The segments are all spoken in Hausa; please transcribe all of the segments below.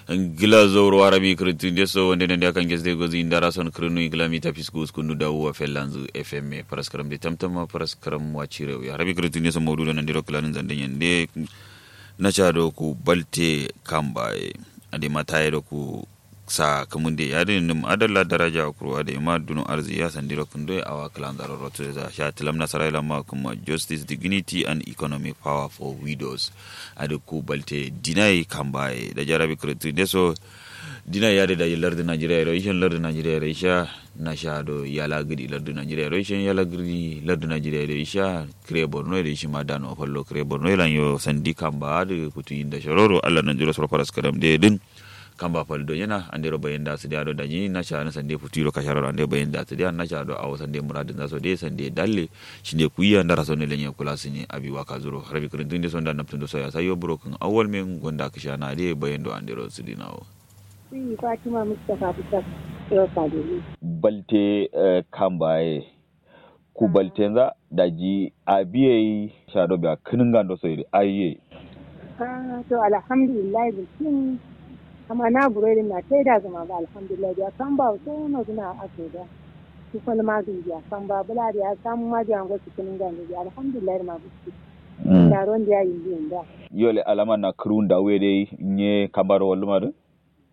gila zoro arabi kritin so wonde nande akan gesde gozi indara son krinu igla mi tapis gus kunu da wa felanzu fm paraskaram de tamtama paraskaram wachire ya arabi kritin so modu nan diro klanin zande yande na chado ku balte kambaye ade mataye do ku sa kamunde yade nim adalla daraja ku ade ma dunu arzi ya sandiro kunde awa klan daro roto za sha tilam nasara ma kuma justice dignity and economic power for widows ade ku balte dinai kambaye da jarabi kritin so dina yade da lardi najeriya ro ishen lardi najeriya ro isha na sha do yala gidi lardi najeriya ro ishen yala gidi lardi najeriya ro isha kre borno ro ishi madano fallo kre borno lan yo sandi kamba de kutu inda shororo alla nan jiro soro kadam de din kamba faldo yana ande ro bayen da su da do daji na sha na sande futu ro kasharo ande bayen da su da na sha do awo sande muradin da so de sande dalle shine kuya ndara so ne lenye kula sini abi waka zuro rabi kurin dinde so da naptun do so ya sayo broken awal men gonda kisha na de bayen do ande ro su dinawo Sai Fatima Mustapha Fitar Yau Kaduna. balte eh, kambaye ku baltenza daji abiye shado biya kinin gando so iri aye Ah, to alhamdulillah bikin amma na gure na tai da zama ba alhamdulillah ya kan ba so na guna ake da su kuma ma bi ya kan ba bula da ya samu ma da ngo cikin ganda ya alhamdulillah ma bikin mm. da ron da ya yi yin da yole alama na kurun da wede nye kambaro walluma do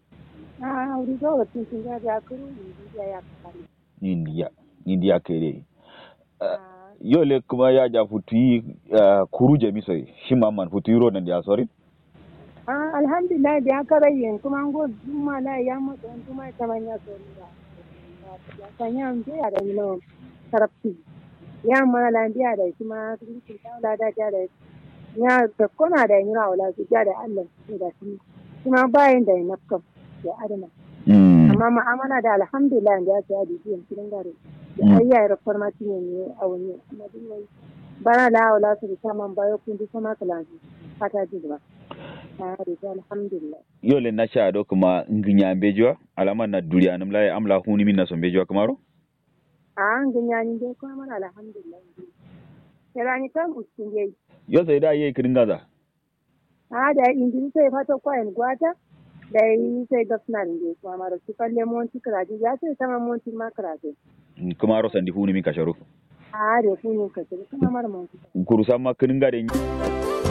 ah wuri ga wacin sun ga ya kuru ni da ya kare india india kere Ah, yole kuma ya ja futuyi uh, kuru jami soy shima man futuyi ro nan dia sori ah alhamdulillah da ya kare yin kuma ngo juma la ya mu don juma ta manya so ni da ya sanya mu ya da ni no tarafti ya ma la biya da kuma sun ta da da da ya da kona da ni wala su ja da Allah ne da shi kuma bayan da na kam ya adana mm. amma ma'amala da alhamdulillah da ya ta da biyan cikin gare ya Mm. ayya ya farmati ne ne a wani amma duk wai bana la wala su ta man bayo kun ji sama kalansu fata ji ba na da alhamdulillah yole na sha do kuma nginya bejoa alama na duriya nam la amla huni min na so bejoa kamaro a an ganya ni dai kuma mana alhamdulillah kira ni kan uskin yayi yo sai da ye kirin gaza a da injin sai fata kwayan gwata da yi sai gafna ne kuma mara su kalle monti karaji ya sai sama monti ma karaji kamaro sandi huni min kasharo a da kunin ka kuma mara monti kuru sama kirin gade